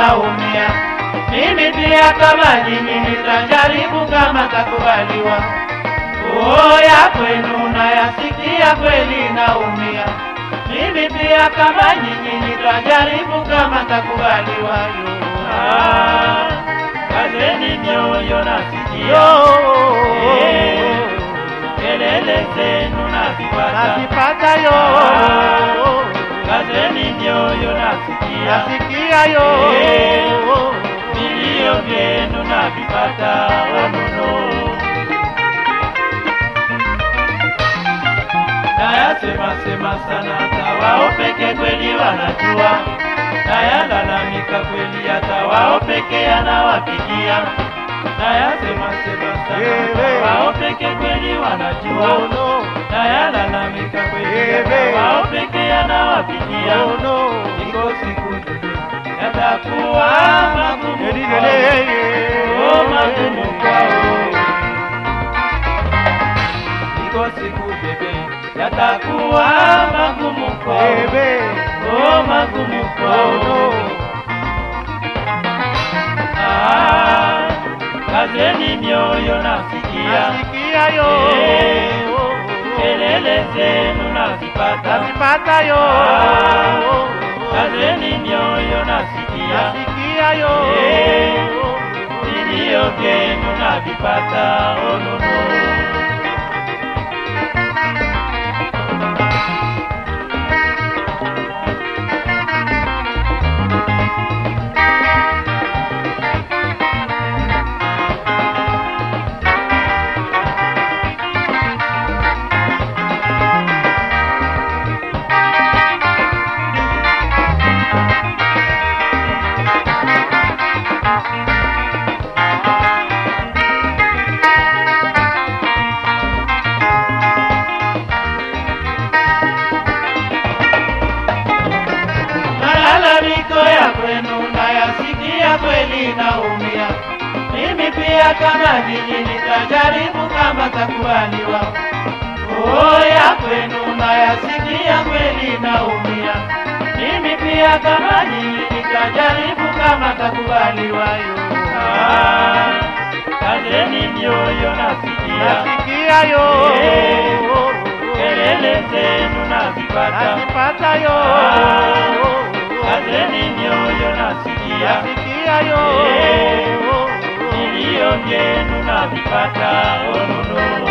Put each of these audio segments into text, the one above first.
naumia. Mimi pia kama nyinyi nitajaribu kama takubaliwa. Oo ya kwenu nayasikia kweli naumia. Mimi pia kama nyinyi nitajaribu kama takubaliwa. Yo. Ah, kazeni mioyo nasikia Yo. Eh, kelele zenu nazipata Nazipata yo. kazeni mioyo nasikia Nasikia yo. Eh, vilio vyenu navipata onono nayasema sema sana hata wao peke kweli wanajua nayalalamika kweli hata wao peke yanawapigia nayasema sema sana Ewe. hata wao peke kweli wanajua Oh no. nayalalamika kweli hata Ewe. wao peke yanawapigia Oh no. iko siku yatakuwa magumu kwao. Oh, magumu kwao. Iko siku bebe yatakuwa magumu kwao. Oh, magumu kwao. Ah, kazeni mioyo nasikia Nasikia yo. Eh, kelele zenu nazipata Nazipata yo. kazeni mioyo nasikia Nasikia yo. Eh, vilio vyenu navipata onono Malalamiko ya kwenu nayasikia kweli naumia. Mimi pia kama nyinyi nitajaribu kama takubaliwa. Oh, ya kwenu nayasikia kweli naumia. Mimi pia kama nyinyi nitajaribu kama takubaliwa. Yo. Ah, kazeni mioyo nasikia Nasikia yo. Eh, kelele zenu nazipata Nazipata yo. kazeni mioyo nasikia Nasikia yo. Eh, vilio vyenu navipata onono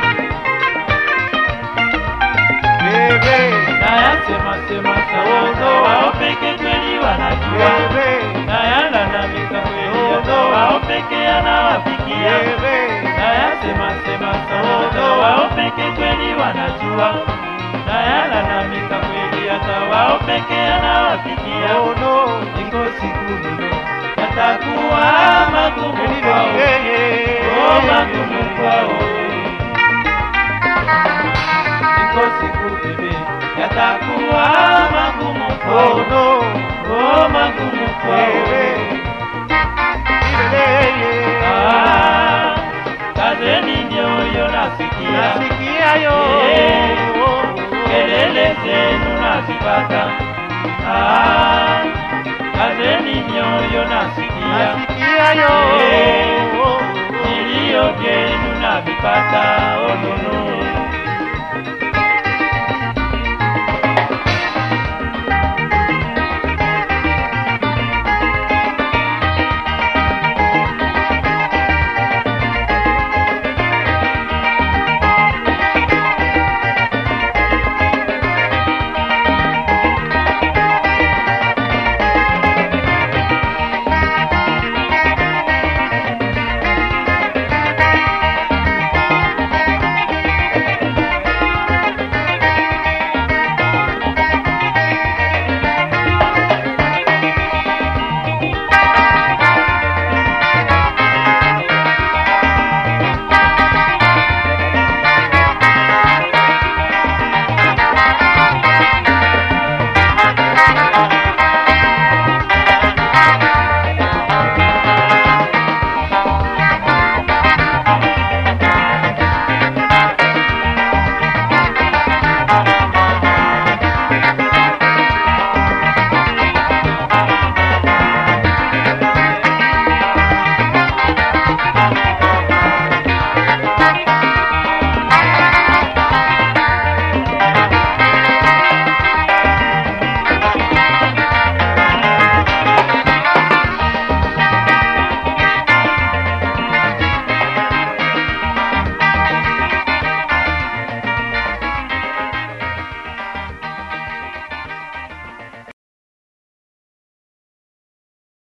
Bebe. nayasema sema sana wao peke kweli wanajua Bebe. nayalalamika kweli hata wao peke yanawafikia Bebe. nayasema sema sana wao peke kweli wanajua nayalalamika kweli hata wao peke yanawafikia Oh no. iko siku mno yatakuwa magumu kwao oh magumu kwao iko siku bebe yatakuwa magumu kwao Oh no. oh magumu kwao Ah, kazeni mioyo nasikia Nasikia yo. Eh, kelele zenu nazipata Ah, kazeni mioyo nasikia Nasikia yo. Eh, vilio vyenu navipata